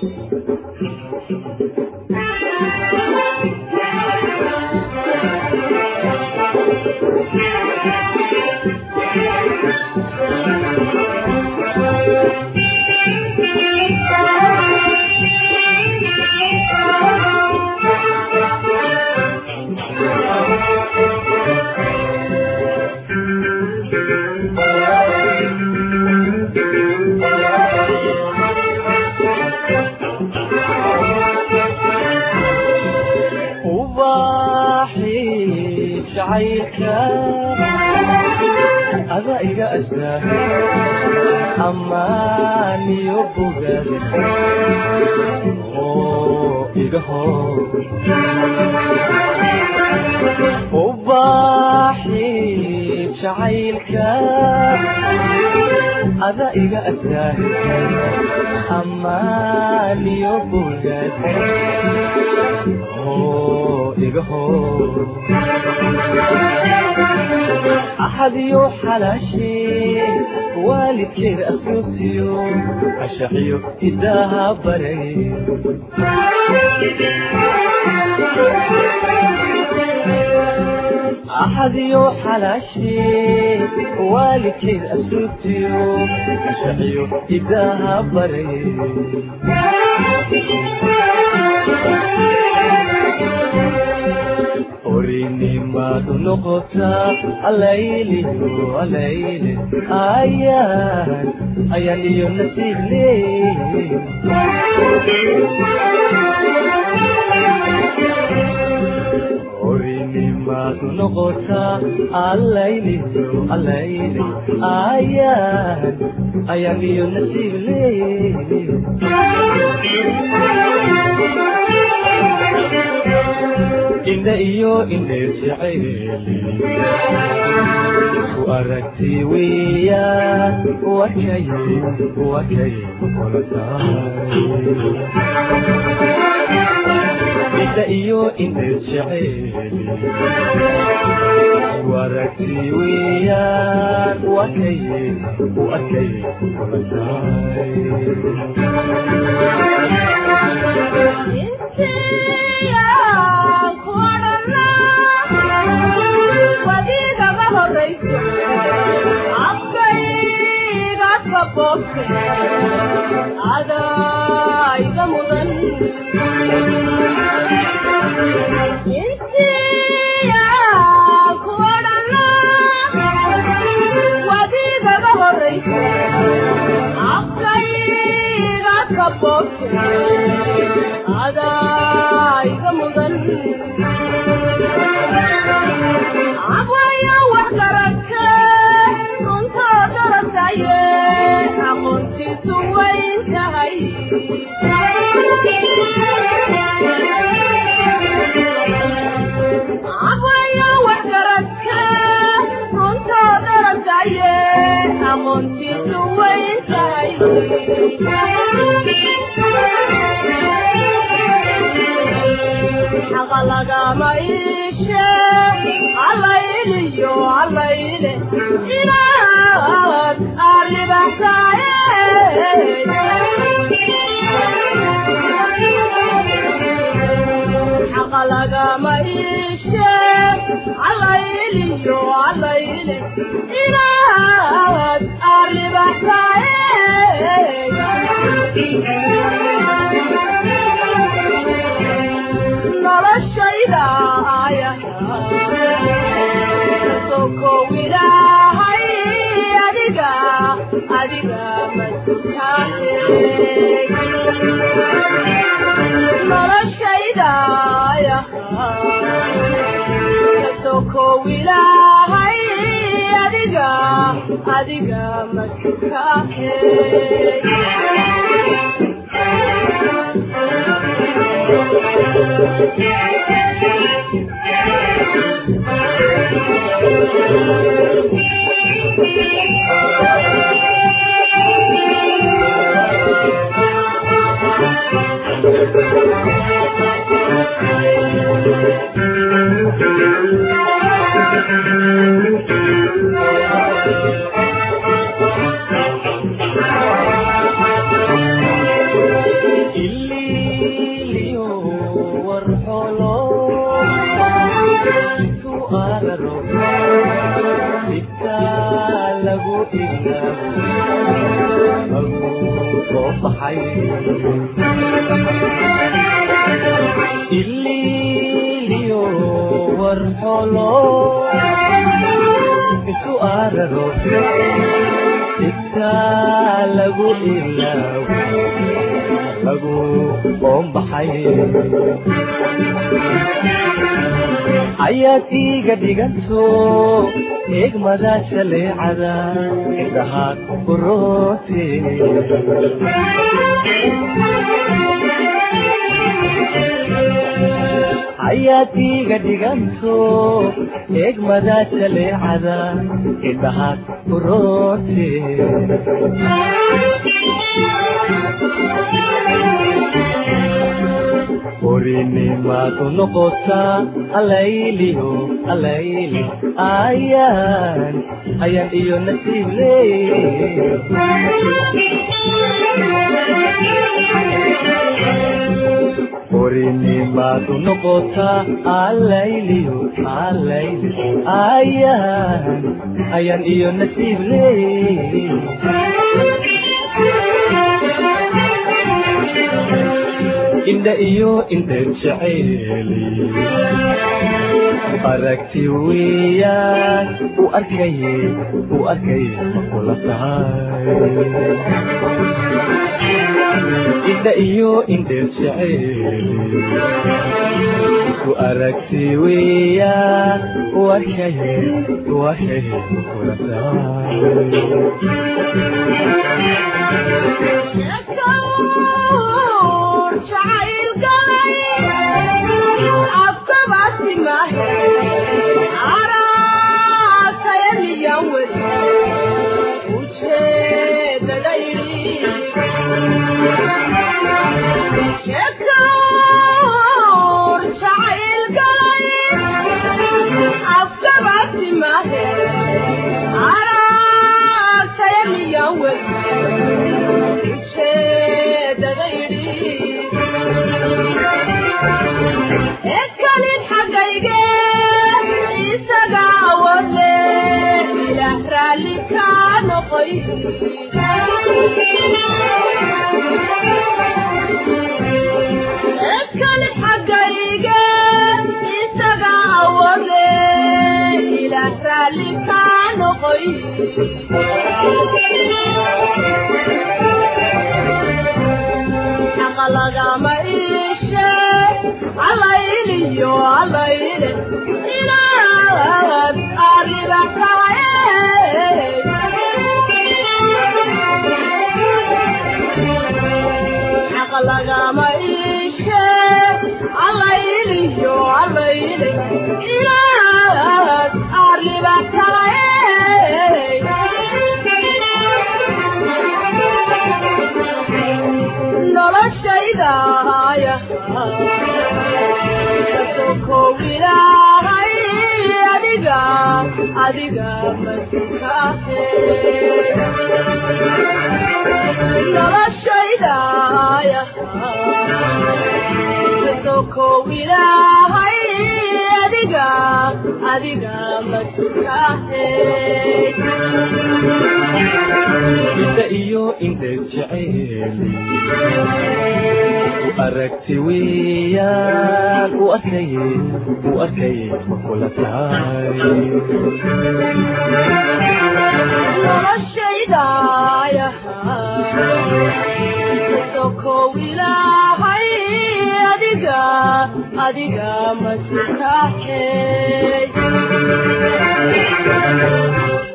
ada iga astaa amaaniyo bogaad oo iga hor ubaaxi jacaylka ada iga astaa amaaniyo bogaad oo iga hor axadiyo xalaashee waalidkeed asluubtiyo ashaxiyo hidaaha baray axadiyo xalaashee waalidkeed asluubtiyo ashaxiyo hidaaha baray orinimadu noqotaa alayliyo alayle ayaan ayaan iyo nasiib leey orinimadu noqotaa alayliyo alayle ayaan ayaan iyo nasiib leey indha iyo indheer jacayli isku aragti weeyaan wakay wakay kula tahay indha iyo indheer jacayli isku aragti weeyaan wakay wakay kula tahay adaiga mudan intiya kuodhana wadigaga horaysa afkayga kabobte adaiga mudan abwaya wax garagke runtoo darasaye aqoontiisu wayn tahay abwaya wax garagke runtoo darasaye aqoontiisu wayn tahay xaqa lagama iishe allayliyo allayle inaad arribaxsaaye xaqa lagama iishe allayliyo allayle inaad arribaxsaaye noloshayda aya sokow ilaahay adiga adiga masutaahe noloshayda aya sokow ilaahay adiga adiga masutaahe araro sibtaa lagu ilaabo soo baxay ililiyo warxolo isu araro sibtaa lagu ilaabo lagu oombaxay ayaad iiga dhiganto eegmada jaleecada indhaha kuroote ayaad iiga dhiganto eegmada jaleecada indhaha kuroote orinimaadu noqotaa alayliyo alayli ayaan ayaan iyo nasiib leey orinimaadu noqotaa alayliyo alayli ayaan ayaan iyo nasiib leey indha iyo indheer jeceeli aragti weeyaan u arkaye u arkaye makula tahay indha iyo indheer jeceeli u aragti weeyaan u arkaye u arkaye makula lagama iishe alayliyo alayle inaad arriba tahay xaq lagama iishe alayliyo alayle inaad arriba tahay noloshaydaaya kasokow ilaahay adiga adiga masukaahe noloshaydaaya kasokow ilaahay adiga adiga masukaahe indha iyo indheer jeceeli u aragti weeyaan u arkaye u arkaye makula tahay noloshaydaaya kasokow ilaahay adiga adiga masukaahe